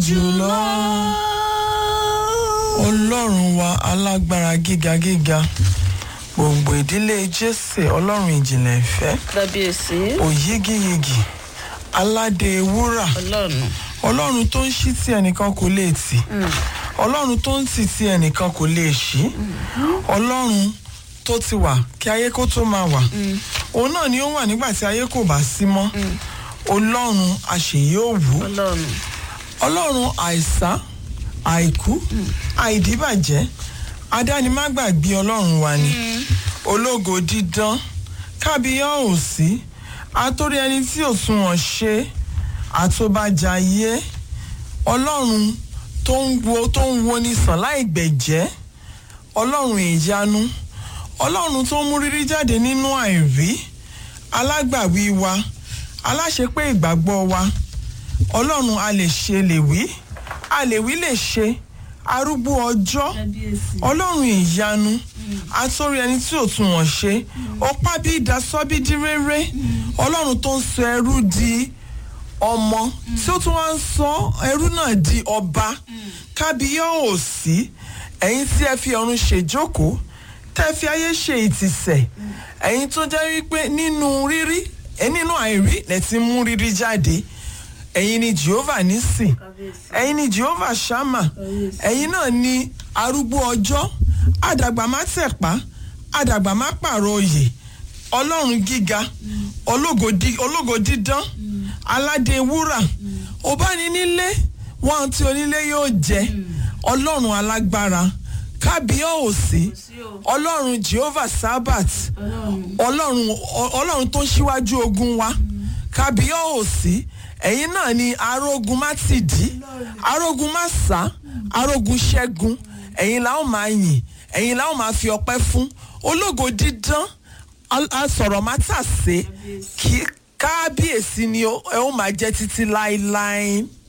jùlọ. ọlọ́run wa alágbára gíga gíga gbòǹgbò ìdílé jésè ọlọ́run ìjìnlẹ̀ ìfẹ́ kábíyèsí òyígíyigì aládé wúrà ọlọ́run ọlọ́run tó ń ṣí tí ẹnìkan kò lè tì ọlọ́run tó ń tì tí ẹnìkan kò lè ṣí ọlọ́run tó ti wà kí ayé kó tó máa wà òun náà ni ó wà nígbà tí ayé kò bá sí mọ́ ọlọ́run àṣeyí òwú ọlọ́run ọlọ́run àìsá àìkú àìdíbàjẹ́ adánimágbàgbé ọlọ́run wa ni ológo dídán kábíyá òsí àtórí ẹni tí ò sunwọ̀n ṣe àtòbàjàyé ọlọ́run tó ń wo tó ń wo ní sàn láì gbẹ̀jẹ́ ọlọ́run ìyanu ọlọ́run tó ń mú rírí jáde nínú àìrí alágbàwí wa aláṣepé ìgbàgbọ́ wa ọlọ́run a lè ṣe lè wí a lè wí lè ṣe arúgbó ọjọ́ ọlọ́run ìyanu atórí ẹni tí ò tún wọ̀n ṣe ọpá bí ìdásọ́bídí rere ọlọ́run tó ń sọ ẹrú di ọmọ tí ó tún wá ń sọ ẹrú náà di ọba kábíyá òsì ẹ̀yin tí ẹ fi ọ̀run ṣèjókòó tẹ́ fi ayé ṣe ìtìsẹ̀ ẹ̀yin tó jẹ́ wípé nínú rírí ẹ nínú àìrí lẹ ti mú rírí jáde ẹ̀yin ni jehovah nísìn ẹ̀yin ni jehovah shama ẹ̀yin náà ni arúgbó ọjọ́ àdàgbà má tẹ̀pá àdàgbà má pààrọ̀ oyè ọlọ́run gíga ológo dí- ológo dídán aládé wúrà ọbáninílé wọn tí onílé yóò jẹ ọlọ́run alágbára kábíyá òsì ọlọ́run jehovah sabbath ọlọ́run ọ- ọlọ́run tó ń ṣíwájú ogun wa kábíyá òsì ẹ̀yin náà ni arógun má ti dí arógun má sá arógun ṣẹ́gun ẹ̀yin la ó máa yìn ẹ̀yin la ó máa fi ọpẹ́ fún ológo dídán al- asọ̀rọ̀ má tà sé kí kábíyèsí ni ó ẹ ó máa jẹ́ títí láéláé.